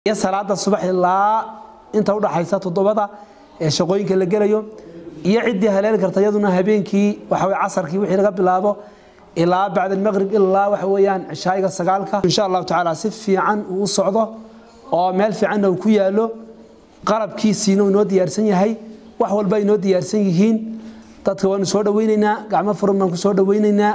iyo salaada subax ilaa inta udhaxaysa toddobada ee shaqooyinka la gelayo iyo ciddii haleeli karta iyaduna habeenkii waxa weye casarkii wixii laga bilaabo ilaa bacda almaqrib ilaa waxa weeyaan cishaayiga sagaalka insha allahu tacaala si fiican uu u socdo oo meel fiicanna uu ku yaalo qalabkiisiina uu inoo diyaarsan yahay wax walba inoo diyaarsan yihiin dadka waanu soo dhawaynaynaa gacmo furan baan ku soo dhawaynaynaa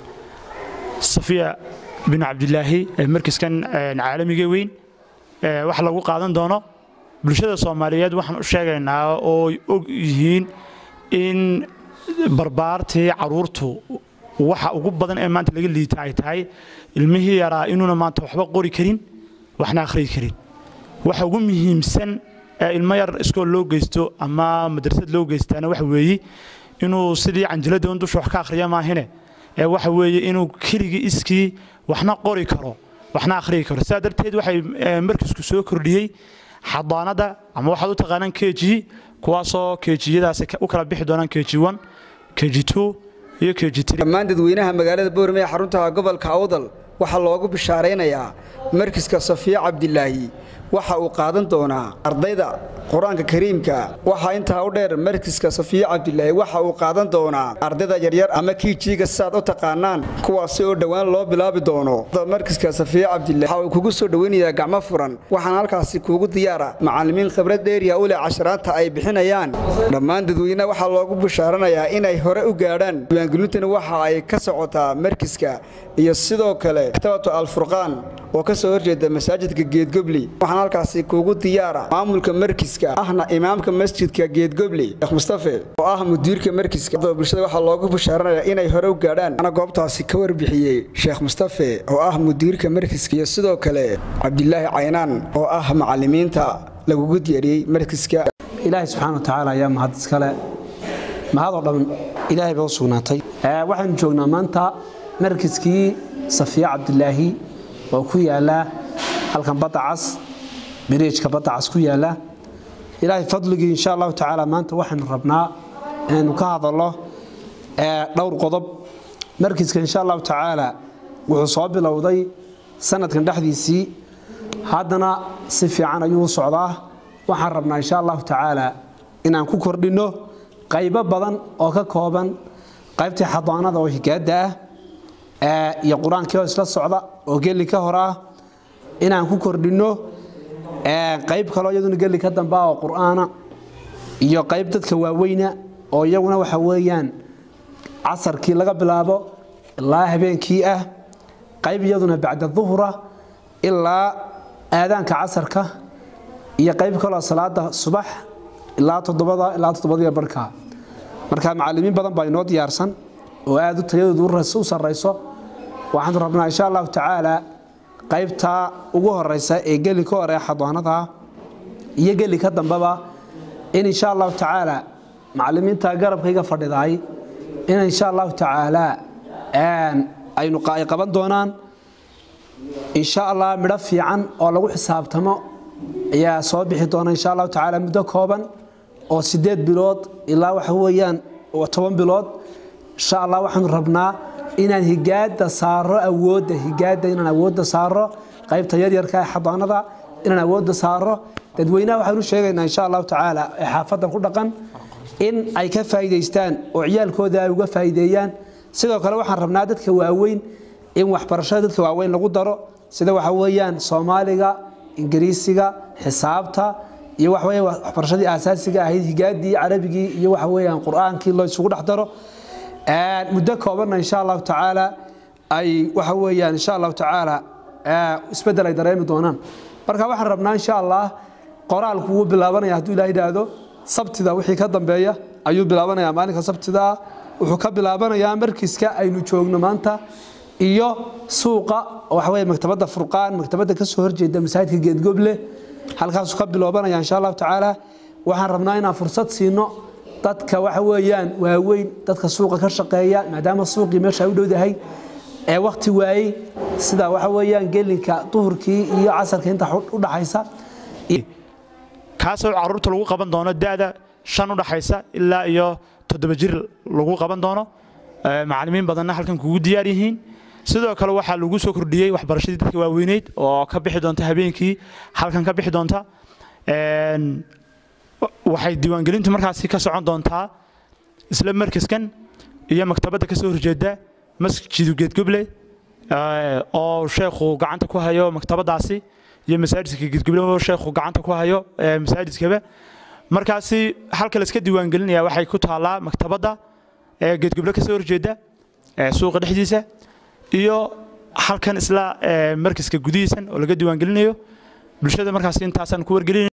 safiya bin cabdilaahi markaskan caalamiga weyn wax lagu qaadan doono bulshada soomaaliyeed waxaan u sheegaynaa oo og yihiin in barbaartii caruurtu waxa ugu badan ee maanta laga liita ay tahay ilmihii yaraa inuuna maanta waxba qori karin waxna akhriyi karin waxa ugu muhiimsan ee ilmo yar iskool loo geysto ama madrasad loo geystaana waxa weeye inuu sidii canjiladda un dusha wax ka akhriya maahine ee waxa weeye inuu keligii iskii waxna qori karo waxna akhriyi karo sidaa darteed waxay markisku soo kordhiyey xadaanada ama waxaad u taqaanaan keji kuwaasoo kejiyadaasi u kala bixi doonaan keji one keji two iyo keji three dhammaan dadweynaha magaalada boorame ee xarunta gobolka awdal waxaa loogu bishaaraynayaa markiska safiya cabdilaahi waxa uu qaadan doonaa ardayda qur-aanka kariimka waxaa intaa u dheer markiska safiya cabdilaahi waxa uu qaadan doonaa ardayda yaryar ama kiijiiga sidaad u taqaanaan kuwaasi oo dhowaan loo bilaabi doono markiska safiya cabdilahi waxa uu kugu soo dhoweynayaa gacmo furan waxaana halkaasi kuugu diyaara macallimiin khibrad dheeriya u leh casharaanta ay bixinayaan dhammaan dadweynaha waxaa loogu bishaaranayaa inay hore u gaadhaan diiwaangelintani waxa ay ka socotaa markiska iyo sidoo kale maktabatu alfurqaan oo ka soo horjeeda masaajidka geedgobli waxaana halkaasi kuugu diyaara maamulka markiska ahna imaamka masjidka geedgobli sheekh mustafe oo ah mudiirka markiska bulshada waxaa loogu bishaaranayaa inay hore u gaadhaan ana goobtaasi ka warbixiyey sheekh mustafe oo ah mudiirka markiska iyo sidoo kale cabdilaahi caynaan oo ah macallimiinta lagugu diyaariyey markiska ilaahay subxaana wa tacaala ayaa mahad iskale mahadoo dhan ilaahay baa u sugnaatay waxaynu joognaa maanta markiskii safiya cabdilaahi oo ku yaala halkan badda cas biriijka badda cas ku yaala ilaahay fadligii insha allahu tacaala maanta waxaynu rabnaa inaynu ka hadalno dhowr qodob markiska insha allahu tacaala wuxuu soo bilowday sanadkan dhexdiisii haddana si fiican ayuu u socdaa waxaan rabnaa insha allahu tacaala inaan ku kordhinno qaybo badan oo ka kooban qaybtii xadaanada oo higaada ah iyo qur-aankii oo isla socda oo geli ka hor ah inaan ku kordhinno qayb kaloo iyaduna geli ka damba oo qur-aana iyo qayb dadka waaweyna oo iyaguna waxa weeyaan casarkii laga bilaabo ilaa habeenkii ah qayb iyaduna bacda duhura ilaa aadaanka casarka iyo qayb kaloo salaada subax ilaa toddobada ilaa toddobadiyo barhka marka macallimiin badan baa inoo diyaarsan oo aad u tayadoodu u sarrayso waxaanu rabnaa insha allahu tacaala qaybta ugu horeysa ee geli ka hore xadaanada iyo geli ka dambeba in insha allahu tacaala macallimiinta garabkayga fadhidaay in insha allahu tacaala aynu ay qaban doonaan insha allah midho fiican oo lagu xisaabtamo ayaa soo bixi doona insha allahu tacaala muddo kooban oo sideed bilood ilaa waxa weeyaan toban bilood insha allah waxaanu rabnaa inaan higaada saaro awoodda higaada inaan awoodda saaro qaybta yaryarka ee xadaanada inaan awoodda saaro dadweynaha waxaanu sheegaynaa insha allahu tacaala ee xaafadan ku dhaqan in ay ka faa'iidaystaan oo ciyaalkooda ay uga faa'iideeyaan sidoo kale waxaan rabnaa dadka waaweyn in waxbarashada dadka waaweyn lagu daro sida waxa weeyaan soomaaliga ingiriisiga xisaabta iyo waxa weeye waxbarashadii aasaasiga ahayd higaadii carabigii iyo waxa weeyaan qur-aankii loo isugu dhex daro muddo koobanna insha allahu tacaala ay waxa weeyaan insha allahu tacaala isbeddel ay dareemi doonaan marka waxaan rabnaa insha allah qoraalku wuu bilaabanaya hadduu ilaah yidhaahdo sabtida wixii ka dambeeya ayuu bilaabanayaa maalinka sabtida wuxuu ka bilaabanayaa markiska aynu joogno maanta iyo suuqa waxa weeye maktabadda furqaan maktabadda ka soo horjeeda masaajidka geedgoble halkaasuu ka biloobanaya insha allahu tacaala waxaan rabnaa inaan fursad siino dadka waxa weeyaan waaweyn dadka suuqa ka shaqeeya maadaama suuqii meesha ay u dhowdahay ee wakhti waayey sida waxa weeyaan gelinka duhurkii iyo casarka inta u dhaxaysa kaasoo caruurta lagu qaban doono da'da shan u dhaxaysa ilaa iyo toddoba jir lagu qaban doono macallimiin badanna halkan kugu diyaar yihiin sidoo kale waxaa lagu soo kordhiyey waxbarashadii dadka waaweyneyd oo ka bixi doonta habeenkii halkan ka bixi doonta waxay diiwaangelintu markaasi ka socon doontaa isla markaskan iyo maktabadda kasoo horjeeda masjidu geedgoble oo sheekhu gacanta ku hayo maktabadaasi iyo masaajidka geedgoble oo sheekhu gacanta ku hayo masaajidkaba markaasi halka layska diiwaangelinaya waxay ku taallaa maktabadda geedgoble kasoo horjeeda suuqa dhexdiisa iyo halkan isla markaska gudihiisan oo laga diiwaangelinayo bulshada markaasi intaasaan ku wargelin